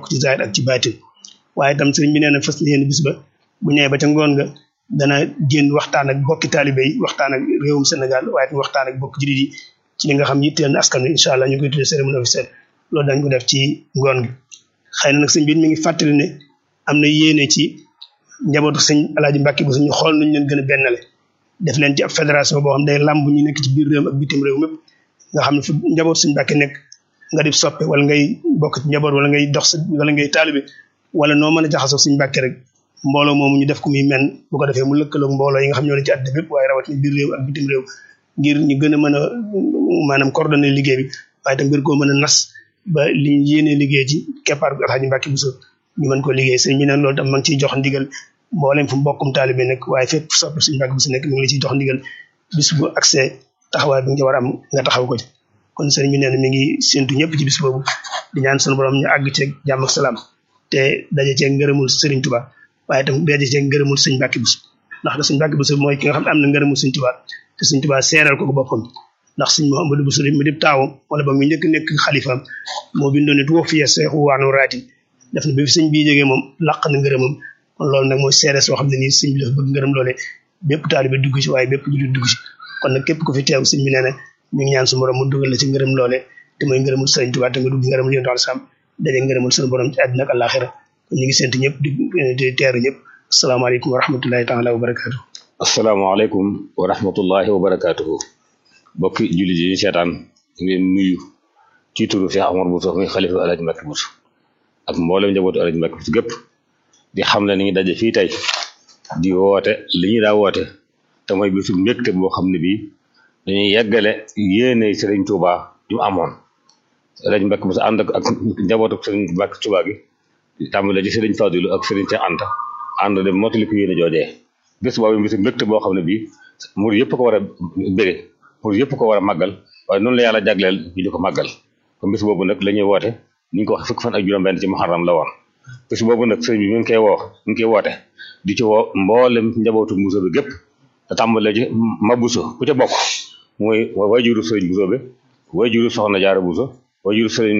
yokk ci zaahir ak ci baatin waaye itam sëriñ bi nee na fas yéene bis ba bu ñëwee ba ca ngoon nga dana génn waxtaan ak bokki taalibe yi waxtaan ak réewum Sénégal waaye itam waxtaan ak bokki jullit yi ci li nga xam yitteel na askan wi incha allah ñu koy tuddee cérémonie officielle loolu dañ ko def ci ngoon gi xëy na nag sëñ bi mi ngi fàttali ne am na yéene ci njabootu sëñ alaaji Mbàkke bu suñu xool nuñ leen gën a bennale def leen ci ab fédération boo xam day làmb ñu nekk ci biir réew ak bitim réew mépp nga xam ne fu njaboot suñ Mbàkke nekk nga di soppe wala ngay bokk ci njaboot wala ngay dox wala ngay taalibe wala noo mën a jaxasoo suñ Mbàkke rek mbooloo moomu ñu def ko muy men bu ko defee mu lëkkaloog mbooloo yi nga xam ñoo ne ci àddina bépp waaye rawat ni biir réew ak bitim réew ngir ñu gën a mën a maanaam coordonner liggéey bi waaye tam ngir koo mën a nas ba li ñu yéenee liggéey ci keppaar gu Alxaaji Mbàkke Buso ñu mën ko liggéey sëñ bi nag loolu tam ma ngi ciy jox ndigal mboolem fu mbokkum taalibe nekk waaye fépp sopp suñu Mbàkke Buso nekk mi ngi la ciy jox ndigal bis bu accès taxawaay bi nga war a am nga taxaw ko ci kon sëriñ bi nee na mi ngi séntu ñëpp ci bis boobu di ñaan sunu borom ñu àgg ceeg jàmm ak salaam te daje ceeg ngërëmul sëriñ Tuba waaye tam daje ceeg ngërëmul sëñ Mbàkke Buso ndax da sëñ Mbàkke Buso mooy ki nga xam ne am na ngërëmul sëñ Tuba te sëñ Tuba seeral ko ko boppam ndax sëñ Mouhamadou Buso mi di taawam wala ba mu njëkk nekk xalifaam moo bindoon ne tuwa fiye seexu waanu raati def na bi fi sëñ bii jógee moom làq na ngërëmam kon loolu nag mooy seere soo xam ne nii sëñ bi dafa bëgg ngërëm loole bépp taalibe dugg ci waaye bépp jullit dugg ci kon nag képp ku fi teew sëñ bi nee na mi ngi ñaan su borom mu dugal la ci ngërëm loole te mooy ngërëmul sëriñ Tuubaa te nga dugg ngërëmul yonent al sam daje ngërëmul sunu borom ci àddina ak àllaaxira kon ñu ngi sant ñëpp di di teeru ñëpp asalaamaaleykum wa rahmatullahi taala wa barakaatu asalaamaaleykum wa rahmatullahi wa barakaatuhu bokki jullit yi seetaan ngeen nuyu ci turu Cheikh Omar Bousso muy xalifa Alaaji Mbàkke Buso ak mboolem njabootu Alaaji Mbàkke Buso gépp di xam ne ni ngi daje fii tey di woote li ñu daa woote te mooy bisu mbégte boo xam ne bii dañuy yeggale yéene Sëriñ Tuubaa ju amoon Alaaji Mbàkke Buso ànd ak ak njabootu Sëriñ Mbàkke Tuubaa gi tàmbale ci Sëriñ Fadilu ak Sëriñ Seex Anta ànd dem mottali ko yéene joojee bés boobu bisu mbégte boo xam ne bii mur yëpp ko war a bëgge mur yëpp ko war a màggal waaye noonu la yàlla jagleel ñu di ko màggal kon bés boobu nag la ñuy woote ni ñu ko wax fukk fan ak juróom-benn ci muharram la woon bés boobu nag sëriñ bi mi ngi koy woo mi ngi koy woote di ci woo mboolem njabootu Buso bi gépp te tàmbale ci ma Buso ku ca bokk mooy wayjuru sëriñ Buso bi wayjuru soxna Jaara Buso wayjuru sëriñ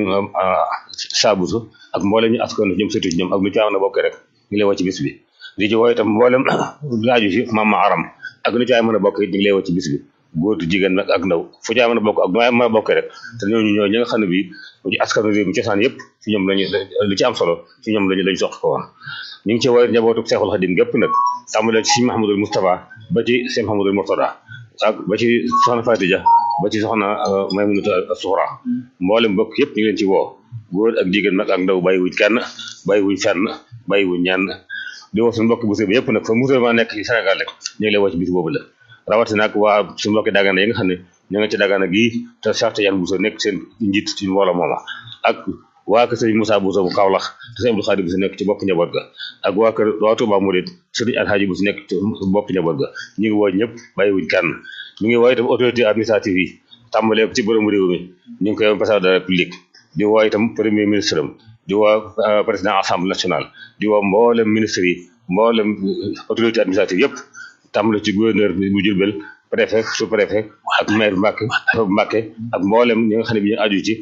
Saa Buso ak mboolem ñu askan ñoom sëtu ñoom ak lu ci am na bokkee rek ñu lay woo ci bis bi di ci woo itam mboolem laaju si mama aram ak lu ci ay mën a bokk it ñu ngi lay woo ci bis bi góor jigéen nag ak ndaw fu ci ay mën a bokk ak nu ay mën a bokkee rek te ñooñu ñoo ñi nga xam ne bii ci askanu réew mi cosaan yëpp ci ñoom lañu lu ci am solo ci ñoom lañu lañu sox ko woon ñu ngi ci woo njabootu Seexul Xadim gépp nag tàmbalee ci Sëñ Mahamadul Moustapha ba ci Sëñ Mahamadul Murtada ak ba ci soxna Fatija ba ci soxna Maymunatu Suxra mboolem bokk yëpp ñu ngi leen ci woo góor ak jigéen nag ak ndaw bàyyiwuñ kenn bàyyiwuñ fenn bàyyiwuñ ñenn di woo suñu mbokk bu bi yëpp nag fa musulman nekk ci Sénégal rek ñu ngi lay woo ci bis boobu la rawatina nag waa suñu mbokki Dagana yi nga xam ne ñoo ngi ci Dagana gii te Cheikh Tidiane Bousso nekk seen njiit ci mbooloo mooma ak waa kër sëriñ Moussa Bousso bu Kaolack te sëriñ Abdou Khadir Bousso nekk ci bopp njaboot ga ak waa kër waa Touba Mouride sëriñ Alhaji Bousso nekk ci bopp njaboot ga ñu ngi woo ñëpp bàyyiwuñ kenn ñu ngi woo itam autorité administrative yi tàmbalee ci borom réew mi ñu ngi koy président de la République di woo itam premier ministre am di woo président assemblée nationale di woo mboolem ministre yi mboolem autorité administrative yëpp tàmbale ci gouverneur bu Jurbel préfet sous préfet ak maire Mbàkke Mbàkke ak mboolem ñi nga xam ne bi ñu aju ci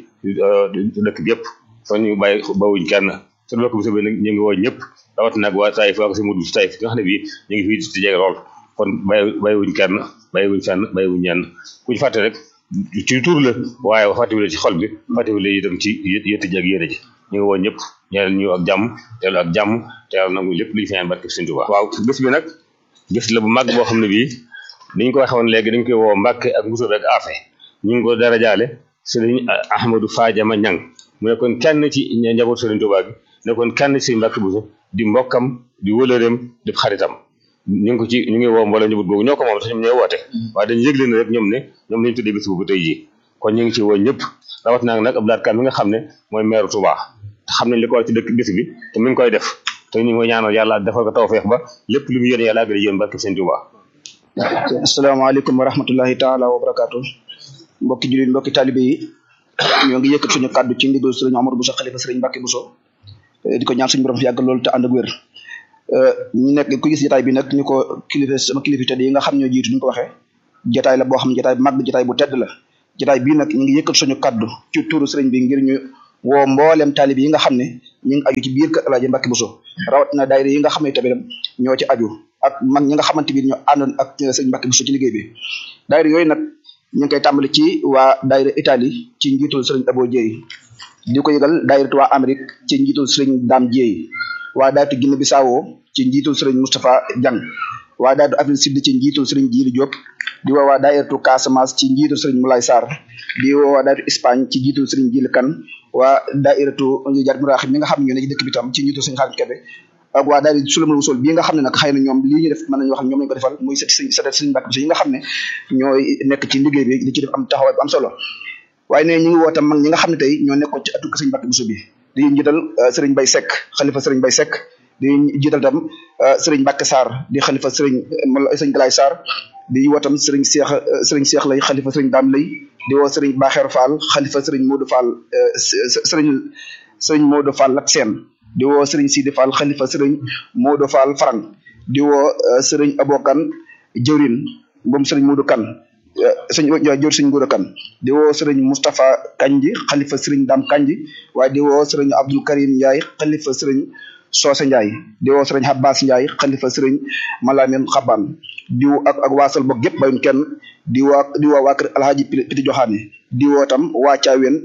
dëkk bi yëpp kon ñu bàyyi bawuñ kenn suñu bokk bi sobi nag ñu ngi woo ñëpp rawat nag waa Taïf waa ko si mudu si Taïf nga xam ne bii ñu ngi fii ci jege lool kon bàyyi bàyyiwuñ kenn bàyyiwuñ fenn bàyyiwuñ ñenn kuñ fàtte rek ci tur la waaye fàttewule ci xol bi fàttewule itam ci yëtt ji ak yére ji ñu ngi woo ñëpp ñaanal ñu ak jàmm teelu ak jàmm te yàlla nangu lépp lu ñu fi ñaan barke Sëñ Tuubaa waaw bés bi nag bés la bu mag boo xam ne bii niñ ko waxee woon léegi dañ koy woo Mbàkke ak Buso ak Afe ñu ngi ko dara jaale Sëriñ Ahmadou Fadiama Ñang mu nekkoon kenn ci njaboot Sëriñ Tuubaa gi nekkoon kenn ci Mbàkke Buso di mbokkam di wëlëreem di xaritam ñu ngi ko ci ñu ngi woo mbooloo njabootu googu ñoo ko moom sax ñoom ñooy woote waaye dañu yëgle ne rek ñoom ne ñoom lañu tuddee bés boobu tey jii kon ñu ngi ci woo ñëpp rawat naa nag Abdou Lahad Ka mi nga xam ne mooy maire Touba te xam nañ li ko war ci dëkk bés bi te mi ngi koy def te ñu ngi koy ñaanal yàlla defal ko tawfeex ba lépp lu mu yéene yàlla àggale yéen barke Sëñ Touba asalaamaaleykum wa rahmatullahi taala wa barakaatu mbokki jullit mbokki talibe yi ñoo ngi yëkkat suñu kàddu ci ndigal sëriñ Omar Bousso xalifa sëriñ Mbàkke Bousso di ko ñaan suñu borom fi yàgg loolu te ànd ak wér ñu nekk ku gis jotaay bi nag ñu ko kilifa sama kilifa tedd yi nga xam ñoo jiitu ñu ko waxee jotaay la boo xam ne jotaay bu mag jotaay bu tedd la jotaay bii nag ñu ngi yëkkat suñu kàddu ci tuuru sëriñ bi ngir ñu woo mboolem taalib yi nga xam ne ñu ngi aju ci biir kër Alaaji Mbàkke Buso rawatina daayira yi nga xam ne tamit ñoo ci aju ak mag ñi nga xamante bi ñoo àndoon ak sëñ Mbàkke Buso ci liggéey bi daayira yooyu nag ñu ngi koy tàmbali ci waa daayira Italie ci njiitul sëriñ Abo Dieye di ko yëgal daayira waa Amérique ci njiitul sëriñ Dame Dieye waa daayira Guinée Bissau ci njiitul sëriñ Moustapha Diang waa daayira Afrique Sud ci njiitul sëriñ Djili Diop di woo waa daayiratu Casamance ci njiitul sëriñ Moulay Sarr di woo waa daayiratu Espagne ci njiitul sëriñ Djili Kane waa daayiratu Jar Muraxib mi nga xam ne ñoo ne ci dëkk bi tam ci njiitul sëriñ Xaadim Kebe ak waa daayira Sulamul Wusul bii nga xam ne nag xëy na ñoom lii ñu def mën nañu wax ñoom lañu ko defal muy sët sëriñ sët sëriñ Mbàkke Buso yi nga xam ne ñooy nekk ci liggéey bi di ci def am taxawaay bu am solo waaye ne ñu ngi woo tam mag ñi nga xam ne tey ñoo nekkoon ci atu sëriñ Mbàkke Buso bi di njiital sëriñ Bay Seck xalifa sëriñ Bay Seck di jiital tam sëriñ Mbàkke Sarr di xalifa sëriñ sëriñ Galaay Sarr di woo tam sëriñ Seex sëriñ Seex lay xalifa sëriñ Daam lay di woo sëriñ Baxeer Fall xalifa sëriñ Modou Fall sëriñ sëriñ Modou Fall Lat Seen di woo sëriñ Sidi Fall xalifa sëriñ Modou Fall Farang di woo sëriñ Abokan jëwrin moom sëriñ Modou Kan sëñ jor sëriñ Modou Kan di woo sëriñ Moustapha Kanji xalifa sëriñ Dam Kanji waaye di woo sëriñ Abdul Karim Ndiaye xalifa sëriñ Soose Ndiaye di woo sëriñ Abbas Ndiaye xalifa sëriñ Malamin Xaban di woo ak ak waasal bokk gépp bayun kenn di woo di woo waa kër Alhaji Piti Joxaane di woo tam waa Caaween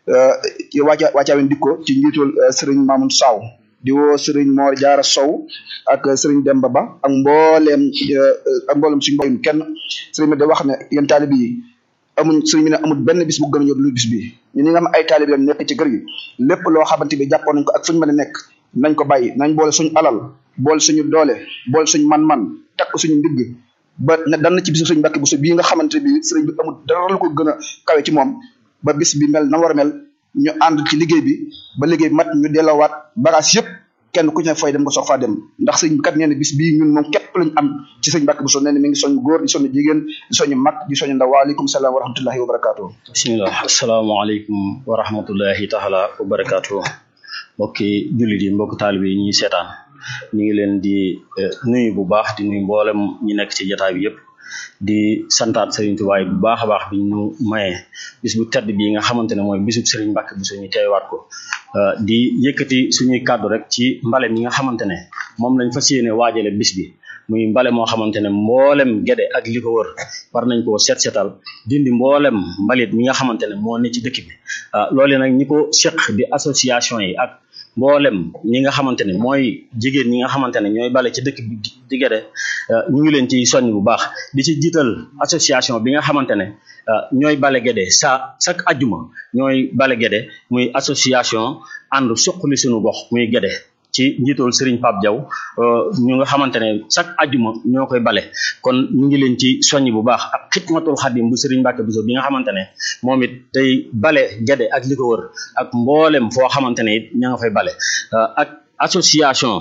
waa waa Caaween dikko ci njiitul sëriñ Mamoun Saw di woo sëriñ Mor Jaara Sow ak sëriñ Demba Ba ak mbooleem ak mbooleem suñu bayun kenn sëriñ bi da wax ne yéen taalib yi amuñ sëriñ bi ne amul benn bis bu gën a ñor lu bis bi ñu ñi nga am ay taalib yam nekk ci kër gi lépp loo xamante bi jàppoon nañ ko ak fuñu mën a nekk nañ ko bàyyi nañ boole suñu alal boole suñu doole boole suñu man-man takk suñu ndigg ba ne dan na ci bisu sëriñ Mbàkke Buso bii nga xamante bi sëriñ bi amul dara lu ko gën a kawe ci moom ba bis bi mel na war a mel ñu ànd ci liggéey bi ba liggéey bi mat ñu delloowaat bagage yëpp kenn ku ci ne fay dem nga soog faa dem ndax sëriñ bi kat nee na bis bii ñun moom képp lañ am ci sëriñ Mbàkke Buso nee na mi ngi soñ góor di soñ jigéen di soñ mag di soñ ndaw waaleykum salaam wa rahmatullahi wa barakaatu bismillah asalaamaaleykum wa rahmatullahi taala wa barakaatu mbokki jullit yi mbokki taalibe yi ñuy seetaan ñu ngi leen di nuyu bu baax di nuyu mboolem ñi nekk ci jotaay bi yëpp di santaat Serigne Touba bu baax a baax bi ñu mayee bis bu tedd bii nga xamante ne mooy bisub Serigne Mbacke Buso ñu teewaat ko di yëkkati suñuy kàddu rek ci mbale mi nga xamante ne moom lañ fas yéene waajale bis bi muy mbale moo xamante ne mboolem gede ak li ko wër war nañ koo seet seetal dindi mboolem mbalit mi nga xamante ne moo ne ci dëkk bi loole nag ñi ko seq di association yi ak mboolem ñi nga xamante ne mooy jigéen ñi nga xamante ne ñooy bale ci dëkk bi di gede ñu ngi leen ci soññ bu baax di ci jiital association bi nga xamante ne ñooy bale gede sa chaque ajjuma ñooy bale gede muy association ànd suqali suñu gox muy gede ci njiitul Serigne Pape Diaw ñu nga xamante ne chaque ajjuma ñoo koy bale kon ñu ngi leen ci soññ bu baax ak xidmatul xadim bu Serigne Mbacke Buso bi nga xamante ne moom it day bale gede ak li ko wër ak mboolem foo xamante ne it ña nga fay bale ak association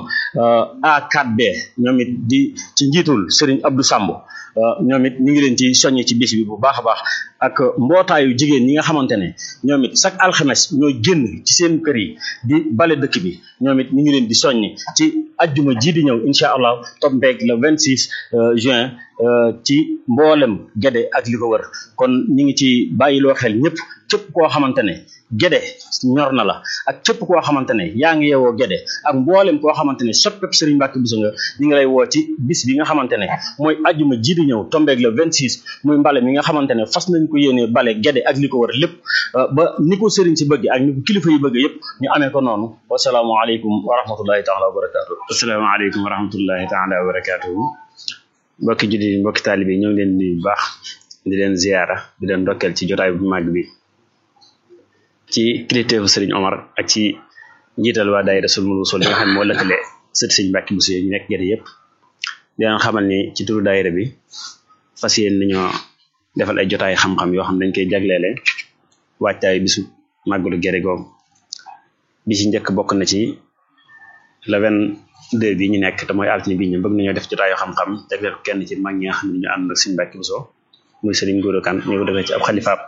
A4B ñoom it di ci njiitul Serigne Abdou Samb ñoom it ñu ngi leen ci soññ ci bis bi bu baax a baax ak mbootaayu jigéen ñi nga xamante ne ñoom it chaque alxames ñooy génn ci seen kër yi di bale dëkk bi ñoom it ñu ngi leen di soññ ci ajjuma ji di ñëw incha allah tombeeg le 26 juin ci mboolem gede ak li ko wër kon ñu ngi ci bàyyiloo xel ñëpp képp koo xamante ne gede ñor na la ak képp koo xamante ne yaa ngi yeewoo gede ak mboolem koo xamante ne soppeb Serigne Mbacke Buso nga ñu ngi lay woo ci bis bi nga xamante ne mooy ajjuma ji di ñëw tombeeg le 26 muy mbale mi nga xamante ne fas nañ ko yéenee bale gede ak li ko wër lépp ba ni ko Serigne si bëgg ak ni ko kilifa yi bëgg yëpp ñu amee ko noonu wasalaamaaleykum wa rahmatullahi taala wa barakaatu asalaamaaleykum wa rahmatullahi taala wa barakaatu mbokki jullit yi mbokki taalibe yi ñoo ngi leen di bu baax di leen ziyaara di leen ndokkeel ci jotaay bu màgg bi ci kilifteefu Serigne Omar ak ci njiital waa daayira Sulmul Wusul bi nga xam ne moo lëkkale sët Serigne Mbacke Buso yi ñu nekk gerte yëpp di leen xamal ni ci turu daayira bi fas yéen nañoo defal ay jotaay xam-xam yoo xam ne dañ koy jagleele waajtaay bisu màggalu gere googu bi ci njëkk bokk na ci le vingt-deux bi ñu nekk te mooy altine bi ñu bëgg nañoo def jotaay yoo xam-xam jagleel ko kenn ci mag ñi nga xam ne ñu ànd ak Serigne Mbacke Buso muy Serigne Gora Kane ñu ko defee ci ab xalifaab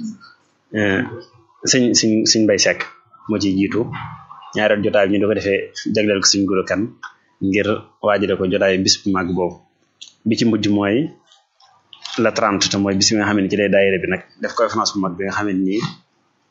sëñ sëñ sëñ Mbay Sekk moo ciy jiitu ñaareel jotaay bi ñu doo ko defee jagleel ko Serigne Gora Kane ngir waajale ko jotaay bis bu màgg boobu bi ci mujj mooy la 30 te mooy bis bi nga xam ne ci lay daayira bi nag def conférence bu mag bi nga xam ne nii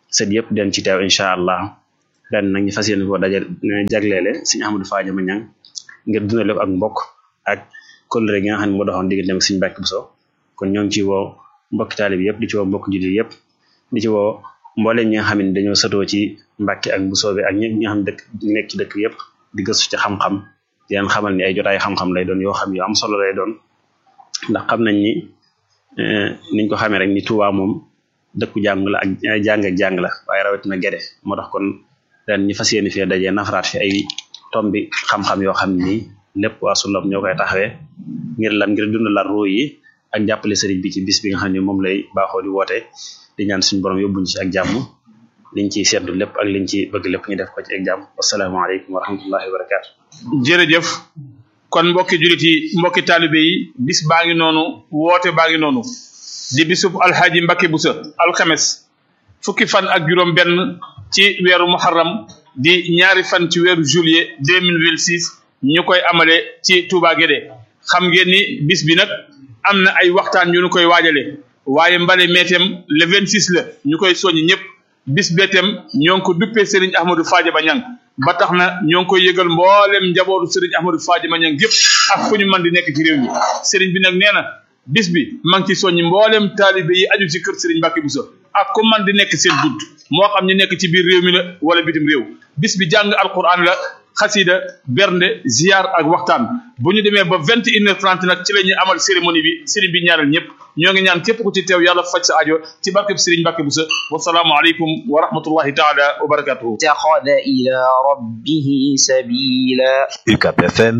sët yëpp den ci teew incha allah ren nag ñu fas yéene koo daje jagleele sëñ Ahmadou Fadiama Niang ngir dundale ko ak mbokk ak kóllëre gi nga xam ne moo doxoon diggante ak sëñ Mbàkke Buso kon ñoo ngi ci woo mbokki taalib yëpp di ci woo mbokk jullit yëpp di ci woo mbooleem ñi nga xam ne dañoo satoo ci Mbàkke ak Buso bi ak ñi nga xam ne dëkk nekk ci dëkk yëpp di gëstu ci xam-xam di leen xamal ni ay jotaay xam-xam lay doon yoo xam yu am solo lay doon ndax xam nañ ni niñ ko xamee rek ni Tuubaa moom dëkku jàng la ak jàng ak jàng la waaye rawatina gede moo tax kon ren ñu fas yéene fee dajee nafaraat fi ay tombi xam-xam yoo xam ni lépp waa Sullam ñoo koy taxawee ngir lan ngir dundalaat ruu yi ak jàppale sëriñ bi ci bis bi nga xam ne moom lay baaxoo di woote di ñaan suñu borom yóbbuñ ci ak jàmm liñ ciy seetlu lépp ak liñ ci bëgg lépp ñu def ko ci ak jàmm wasalaamaaleykum wa rahmatullahi wa barakaatu. jërëjëf kon mbokki julit yi mbokki taalibe yi bis baa ngi noonu woote baa ngi noonu di bisub alxaaji Mbakke Buso alxames fukki fan ak juróom benn ci weeru muharram di ñaari fan ci weeru juillet 2026 ñu koy amale ci Touba Guédé xam ngeen ni bis bi nag am na ay waxtaan yu ñu koy waajale waaye mbale meetem le 26 la ñu koy soññ ñëpp bis beetem ñoo ngi ko duppee Serigne Ahmadou Fadiama Niang ba tax na ñoo ngi koy yëgal mboolem njabootu Serigne Ahmadou Fadiama Niang yëpp ak fu ñu mën di nekk ci réew mi Serigne bi nag nee na bis bi maa ngi ci soññi mboolem taalibe yi aju ci kër Serigne Mbacké Bousso ak ku man di nekk seen bunt moo xam ñu nekk ci biir réew mi la wala bitim réew bis bi jàng alquran la xasida bernde ziar ak waxtaan bu ñu demee ba vingt et une heure trente nag ci la ñuy amal cérémonie bi Serigne bi ñaanal ñëpp ñoo ngi ñaan képp ku ci teew yàlla faj sa aajo ci barkeb Serigne Mbacké Bousso wasalaamu aleykum wa rahmatullahi taala wa barakatuhu اتخذ إلى ربه سبيلا UCAP FM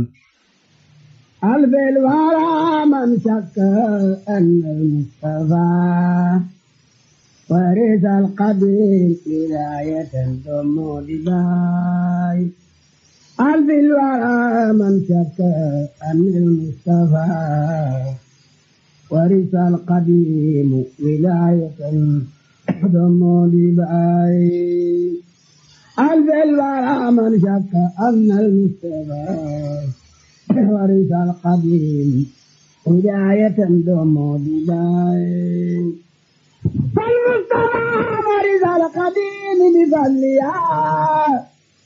ألف الورى من شك أن المصطفى ورث القبيل ولاية ثم دباي ألف الورى من شك أن المصطفى ورث القديم ولاية ثم دباي ألف الورى من شك أن المصطفى ورث القديم هداية دوم بداية فالمصطفى ورث القديم بفضلها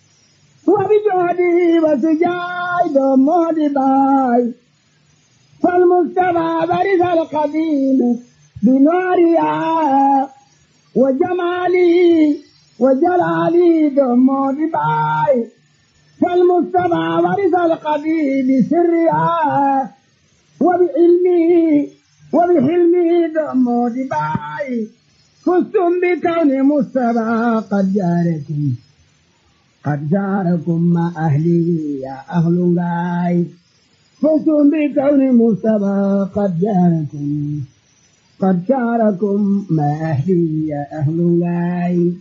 وبجهده وسجاي دوم بداية فالمصطفى ورث القديم بنورها وجماله وجلاله دوم بداية فالمجتمع ورث القديم بسرها وبعلمه وبحلمه دم دباي فزتم بكون مصطفى قد جاركم قد جاركم مع أهلي يا أهل غاي فزتم بكون مصطفى قد جاركم قد جاركم مع أهلي يا أهل غاي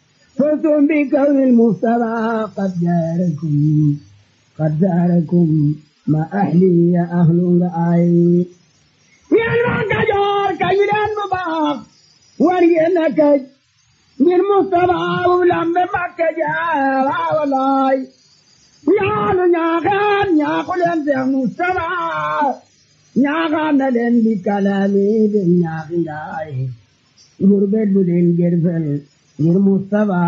فزتم بكون المصطفى قد جاركم قد جاركم ما أهلي يا أهل الآي يا المكجور كيران مباق ورينك من مصطفى ولم مكجار ولاي يا نياغان يا قلن يا مصطفى نياغان لن بكلامي بنياغي غربت بدين جرفل ngir Mustapha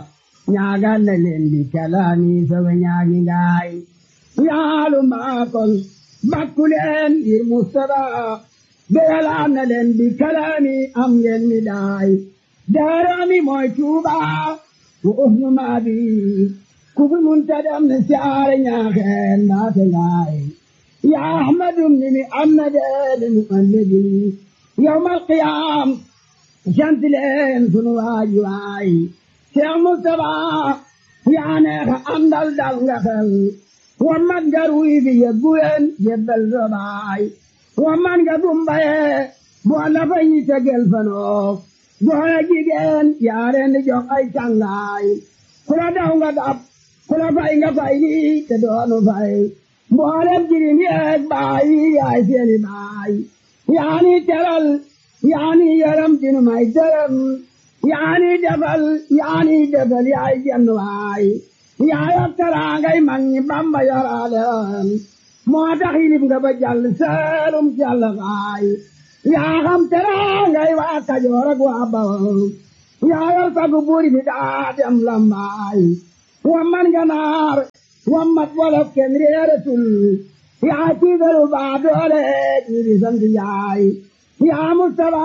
ñaagal na leen di kalaami sama ñaagi ngaay yaalu maakol bakku leen ngir Mustapha beyalaan na leen di kalaami am ngeen mi daay daarami mooy Tuuba wa uhnu maabi ku fi munta dem na siyaare ñaaxeen naate ngaay ya ahmadum ni mi am na deede nu allegi yawmal qiyaam sant leen sunu waay waay Cheikh Moustapha yaa neex a àndal dal nga xel wa man nga ruy bi yebbu leen yebbal sa baay wa man nga dumbaye boo la fa ñi tegel fanoo boo jigéen yaa leen di jox ay càngaay ku la daw nga dab ku la fay nga fay lii te doonu fay mboolem jirim yeeg baay yaay seeni baay yaa ni teral yaani yaram dinu may dërëm yaani defal yaani defal yaay jenn waay yaaya teraangay mag ñi bamba yoraaleem moo tax yilib nga ba jàll seelum jàll waay yaa xam teraangay waa kajoor ak waa bawol yaa yor sagu buur bi daa dem lambaay wa man ganaar wa mat wolof kenn réeratul yaa tiigalu baa doole ñi di sant yaay yaa Mustafa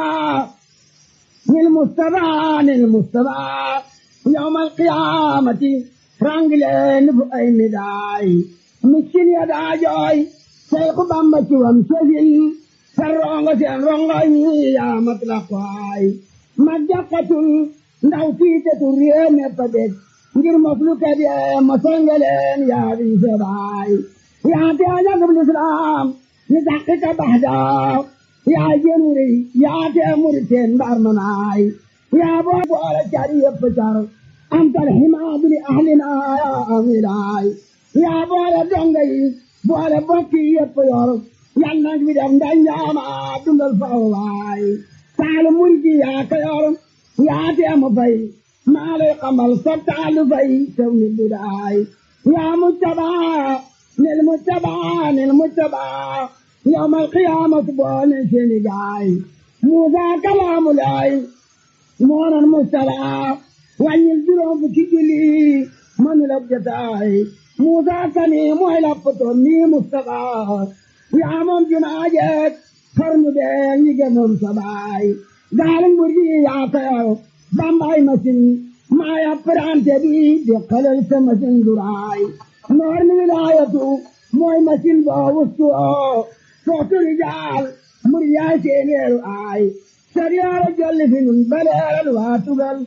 nil Mustafa nil Mustafa yawmal qiyaamati rangileen fu ay midaay miskin ya daa jooy Seexu Bamba ci wam sëfin sa rongo seen rongo yi yaa mat la kwaay ma jàkkatul ndaw fiitetul réew mépp a dég ngir moslu kat yee ma songeleen yaa di sebaay yaa te ajagub lislaam ni daqiqa baxdaa yaa jenuri yaa te muriteen mbar manaay yaa boo boole car yëpp car antal himaadu li ahlina yaa amilaay yaa boole donga yi boole bokki yëpp yor yal nag bi def ndanjaama dundal faw waay taalu murgi yaa ka yor yaa te mu fay maa lay xamal sa taalu fay tew ni budaay yaa mujtabaa nil mujtabaa nil mujtabaa yawmal qiyaamati boole seeni gaay Muusaa kalaamu laay moonan mujtabaa wàññil juróom fukki julli mënu la jotaay Muusaa kani mooy la poto mi Mustafaa yaa moom jumaa jeek xarnu bee ñi gënoon sa baay gaalu mbur gi yaa koyor bambaay masin maa ya prante bi di xelal sa masin duraay noor mi wilaayatu mooy masin boo wustu oo sootu rijaal mbur yaay seeneeru aay sariyaara jolli fi nun baleeral waa tugal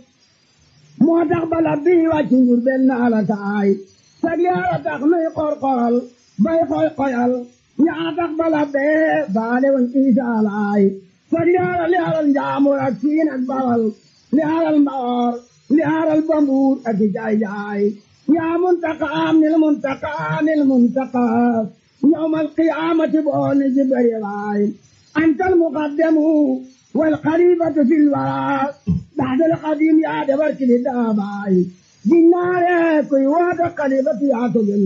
moo tax bala bii wàcc njur benn alakaay sariyaara tax nuy qorqoral bay xoy xoyal yaa tax bala bee baale woon isaalaay sariyaara li alal njaamur ak siin ak bawal li alal mbaor li alal bambuur ak jaay jaay yaa muntaqaam nil muntaqaa nil muntaqaa yawmal qiyaamati booni jibari waay antal muqaddamu wal xalifatu fil waraa baxdal xadim yaa dabar kili daabaay ginnaare kuy waata xalifatu yaa ko gën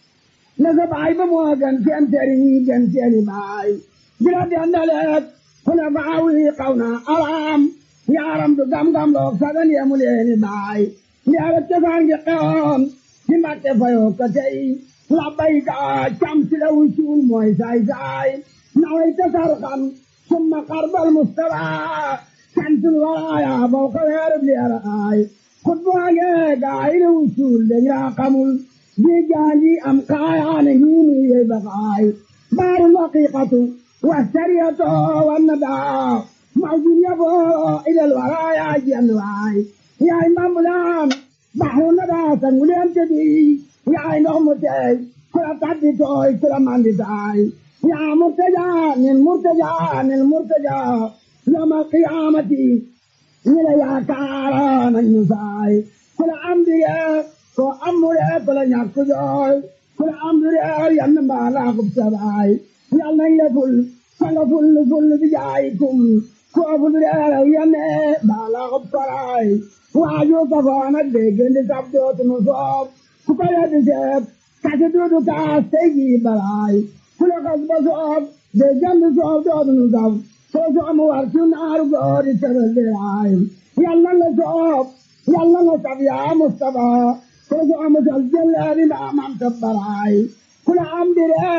na sa baay ba moo gën seen sëriñ gën seeni baay bila dendaleek kuna baawi xaw na araam yaaram du gam-gam loog sagan yemu leeni baay yaara cosaan gi xewoon ci mbàkke fayoo ko tey labbayka cam si la wucuul mooy saay saay naway tasar xam summa xarbal mustafa santul waraaya bow ko weerub leera aay xutbaage gaay la wucuul dañ raa xamul di jaanji am kaayaane hiinu yey bakaay baaru laqiqatu wasariyato wannadaa mawjud yaboo ilal waraaya jenn waay yaay mbambulaan baxru nadaa sanguleen tedi yaay ndox mu teey kula tabbi tooy kula mandi taay yaa murtaja nin murtaja nin murtaja yawmal qiyaamati ñi la yaakaara nañu saay kula amdiye ko amure kula ñàkk jooy kula amdure yann mbaalaa kub sabaay yal nañ la ful sanga ful ful bi jaayikum ko fulure yanne mbaalaa kub saraay waaju safaana déggandi sab dootunu soob ku ko yeddi seeb kasi duudu kaas tey jii balaay ku la kas ba soob déggandi soob dootunu sab soo soomu war ci naaru goori tebel diraay yàlla nga soob yàlla nga sab yaa Mustafa soo soomu sal jëleeri mbaa mam tabbaraay ku la am dire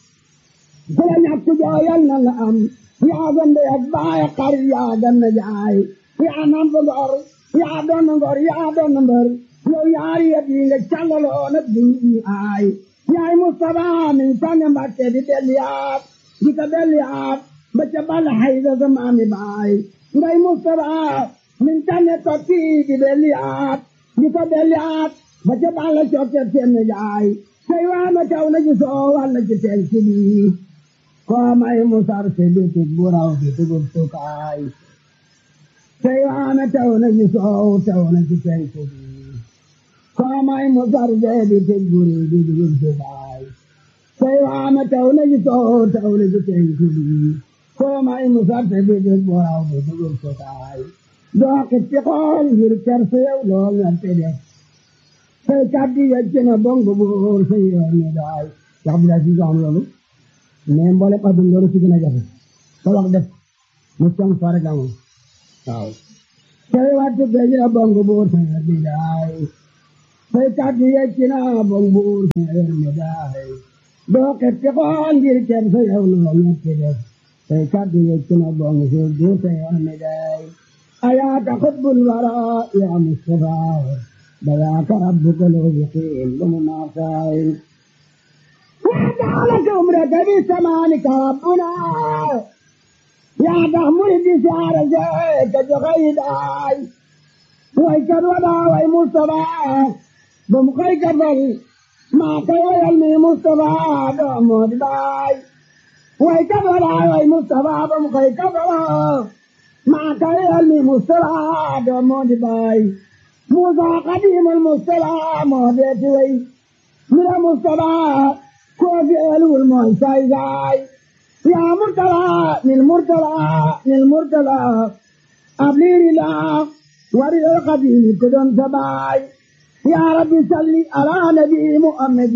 ku la ñàkk joo yàlla nga am yaa gande ak baay xar yaa ganna jaay yaa namp ngor yaa doon ngor yaa doon mbër yow yaari yëpp yi nga càllaloo nag di ñu aay yaay Mustafa min tànne Mbàkke di delliyaat di ko delliyaat ba ca bal hayda sa maami baay ngay Mustafa min tànne tokki di delliyaat di ko delliyaat ba ca bal cokke seen jaay say waana taw na ci soo walla ci teen ci bii koo may musar se bitik bu raw bi tugub sukaay say waana taw na ci soow taw na ci penku bi koo may musar se bitik bu raw bi tugub sukaay say waana taw na ci soow taw na ci penku bi koo may musar se bitik bu raw bi tugub sukaay doo xit ci xool ngir ker sa yow loo ngerte def say kaddi yecc na bongo buur say yoon ne daay wax bi daa si am loolu mais mboole xadum loolu si gën a jafe sa wax def mu cong fa rek amoon waaw tey wattu géej la bong buur sa bi daay tey kàddu yecci na bong buur sa mi daay doo xetti xool ngir kenn sa yow loo ñetti def tey kàddu yecci na bong buur buur sa mi daay ayaaka xubbul wara ya mustafa بذاك ربك الوبقين بمناصائل وجعلك عمرك بسمانك ربنا يا تحمل بسعر زيك جغيداي ويكر ولا وي مصطفى بمخيك فل ما كي يلمي مصطفى دومود باي ويكر ولا وي مصطفى بمخيك فل ما كي يلمي مصطفى دومود باي موسى قديم المصطفى مهديت وي من المصطفى كوفي ألو المعساي زاي يا مرتلى للمرتلى للمرتلى أبلير لا ورد القديم كدن سباي يا رب صل على نبي محمد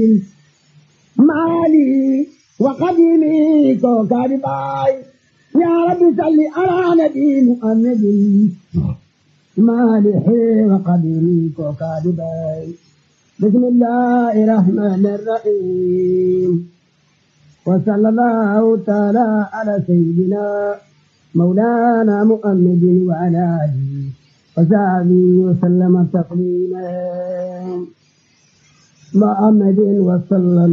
مالي وقديمي كوكاري باي يا رب صل على نبي محمد مالح وقديري وكاذبي بسم الله الرحمن الرحيم وصلى الله تعالى على سيدنا مولانا محمد وعلى آله وصحبه وسلم تسليما محمد وسلم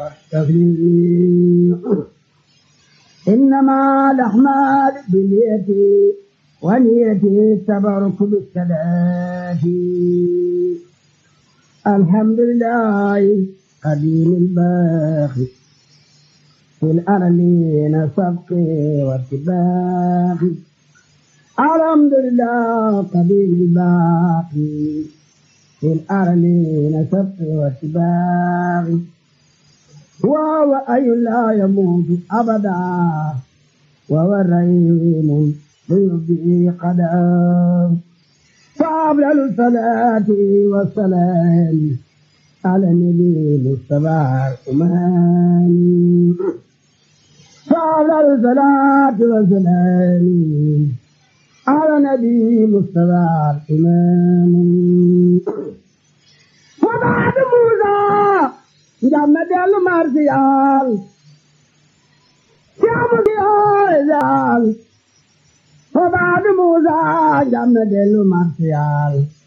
تسليما إنما الأعمال باليد ونيتي التبرك بالصلاة الحمد لله قديم الباقي في الأرلين سبقي واتباقي الحمد لله قديم الباقي في الأرلين سبقي واتباقي وهو أي لا يموت أبدا وهو الرحيم بيده قدم فأفضل الصلاة والسلام على النبي المصطفى الأمام فأفضل الصلاة والسلام على النبي المصطفى الأمام وبعد موسى جمد المرسيال جمد الزال وبعد موسى جمد المرسيال